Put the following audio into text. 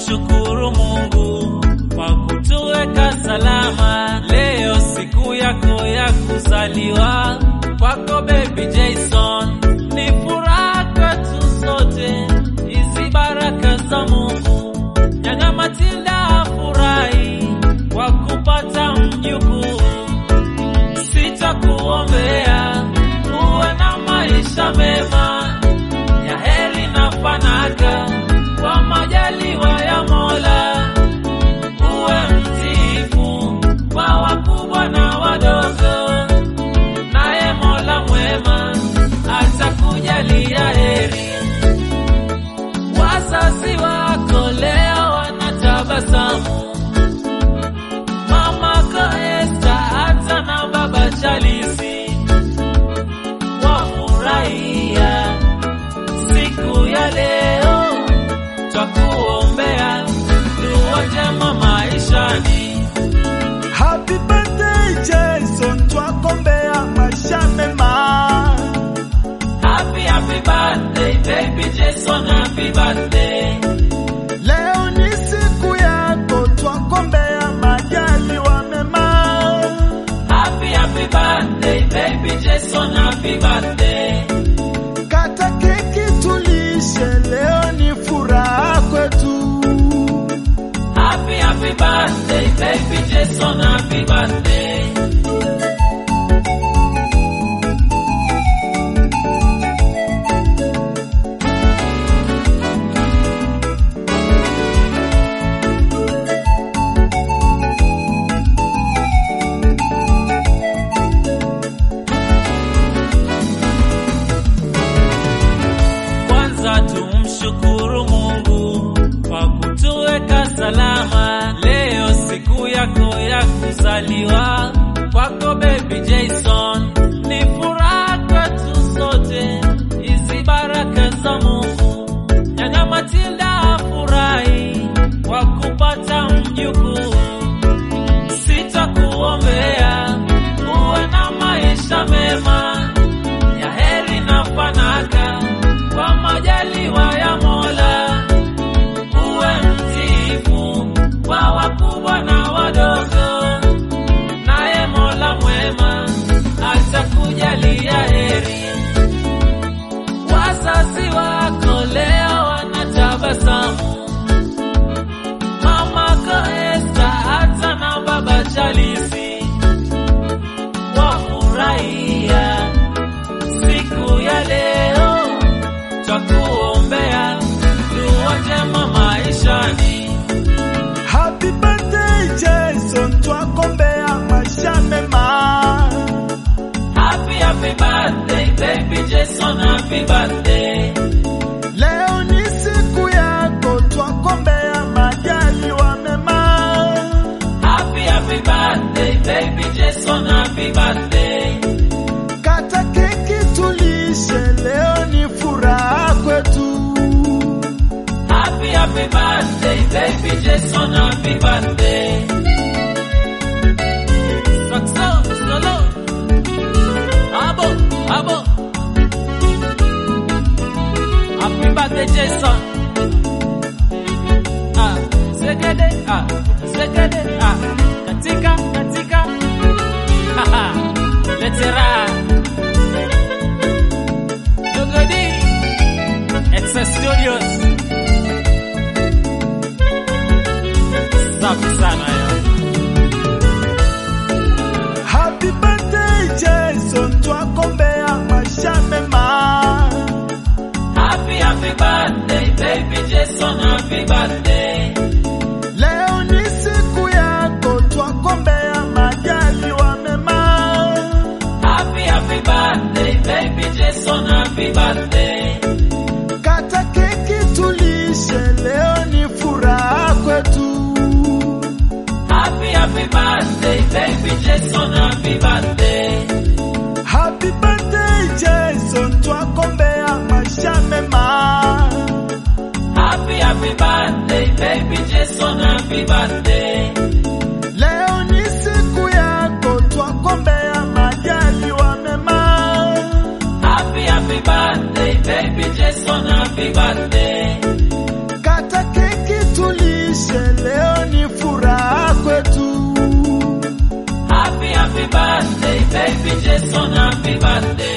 tumshukuru Mungu kwa kutuweka salama. Leo siku yako ya kuzaliwa kwako baby Jason, ni furaha kwetu sote, hizi baraka za Mungu. Nyanya Matilda afurahi kwa kupata mjukuu, sitakuombea uwe na maisha mema ya heri na fanaka kwa majaliwa ya Mola, uwe mtiifu kwa wakubwa na wadogo, naye Mola mwema atakujalia heri. Wazazi wako leo wanatabasamu, mamako Esta hata na baba Chalisi wafurahia siku ya leo, twakuombea dua njema maishani. Happy birthday Jason, twakombea maisha mema. Happy happy birthday baby Jason, happy birthday. Leo ni siku yako, twakombea majaliwa mema. Happy happy birthday baby Jason, happy birthday. Kata keki tulishe, leo ni furaha kwetu. Happy happy birthday baby Jason, happy birthday. Kwanza tumshukuru Mungu kwa kutuweka salama. Leo siku yako ya kuzaliwa kwako baby Jason, ni furaha kwetu sote, hizi baraka za Mungu. Nyanya Matilda afurahi kwa kupata mjukuu, sitakuombea uwe na maisha mema ya heri na fanaka kwa majaliwa ya Mola, uwe mtiifu kwa wakubwa na wadogo, naye Mola mwema atakujalia heri. Wazazi wako leo wanatabasamu, mamako Esta hata na baba Chalisi wafurahia siku ya leo, twakuombea dua njema maishani. Happy birthday Jason, twakombea maisha mema. Happy happy birthday baby Jason, happy birthday. Leo ni siku yako, twakombea majaliwa mema. Happy happy birthday baby Jason, happy birthday. Kata keki tulishe, leo ni furaha kwetu. Happy happy birthday baby Jason, happy birthday. Saxo solo. Abo abo. Happy birthday Jason. Ah, zegede ah, zegede ah. Katika katika. Haha. Letera. Dogodi. Excess Studios. Safi sana yo. Happy birthday Jason, twakombea maisha mema. Happy happy birthday baby Jason, happy birthday. Leo ni siku yako, twakombea majaliwa mema. Happy happy birthday baby Jason, happy birthday. Kata keki tulishe, leo ni furaha kwetu. Happy happy birthday baby Jason, happy birthday. Happy birthday Jason, twakombea maisha mema. Happy happy birthday baby Jason, happy birthday. Leo ni siku yako, twakombea majaliwa mema. Happy happy birthday baby Jason, happy birthday. Kata keki tulishe happy birthday.